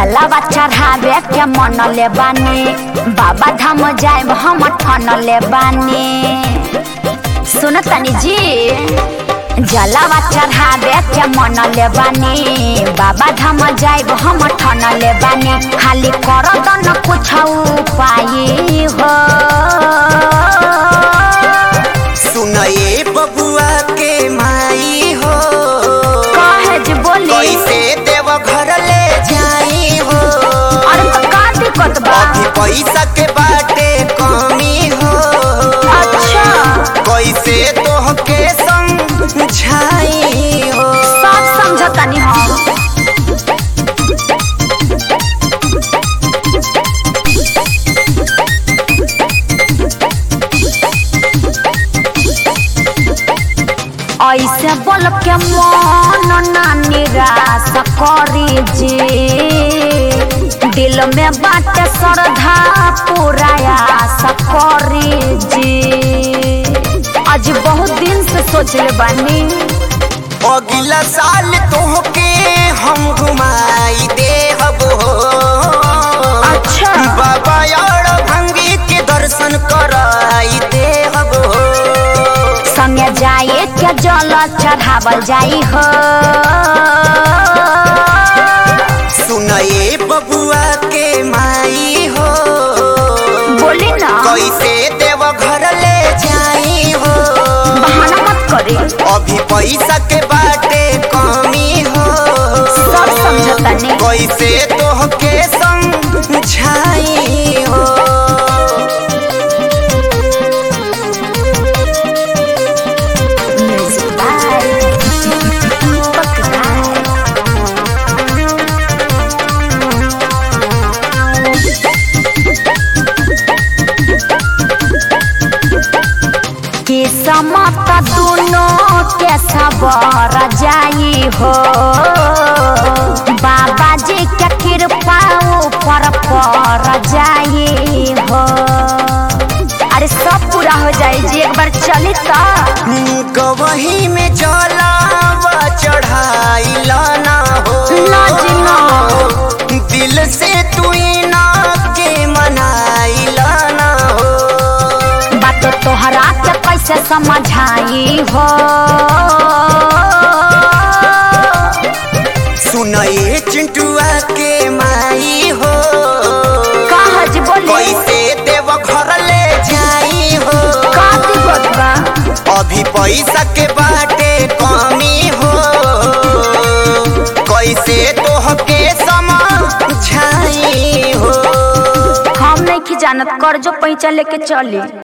जलावा चढ़ावे के मन ले बानी बाबा धाम जाए हम ठन ले बानी सुन तनी जी जलावा चढ़ावे के मन ले बानी बाबा धाम जाए हम ठन ले बानी खाली कर न कुछ उपाय हो सुनए बबुआ के माई हो कहे जी बोली कैसे देव घर ले जाई हो अरे तो का दिक्कत बा अभी पैसा के बाटे कमी हो अच्छा कैसे तोहके समझाई हो सब समझतानी हम ऐसे बोल के मन ना निराश करी जी दिल में बाटे श्रद्धा पूरा आस करी जी आज बहुत दिन से सोचले बानी अगला साल तोहके हम घुमाई देहब हो अच्छा बाबा यार भंगी के दर्शन कराई देहब हो संगे जाए के जल चढ़ावल जाई हो सुनए बबुआ के माई हो बोली ना कैसे देव घर ले जाई हो बहाना मत करी अभी पैसा के बाटे कमी हो सब समझतानी कैसे तोहके समझाई हो Music by Buckeye. किस्मत दोनों के सबर जाई हो बाबा जी के कृपा ऊपर पर जाई हो अरे सब पूरा हो जाई जी एक बार चली तो गवही में जलावा चढ़ाई लाना हो ना जी ना। दिल से तू ना के मनाई लाना हो बात तोहरा के कैसे समझाई हो सुनए चिंटुआ के माई हो कहा जी बोली कैसे देव घर ले जाई हो का दिक्कत बा अभी पैसा के बाटे कमी हो कैसे तोहके समझाई हो हम नहीं की जानत कर्जो पैसा लेके चली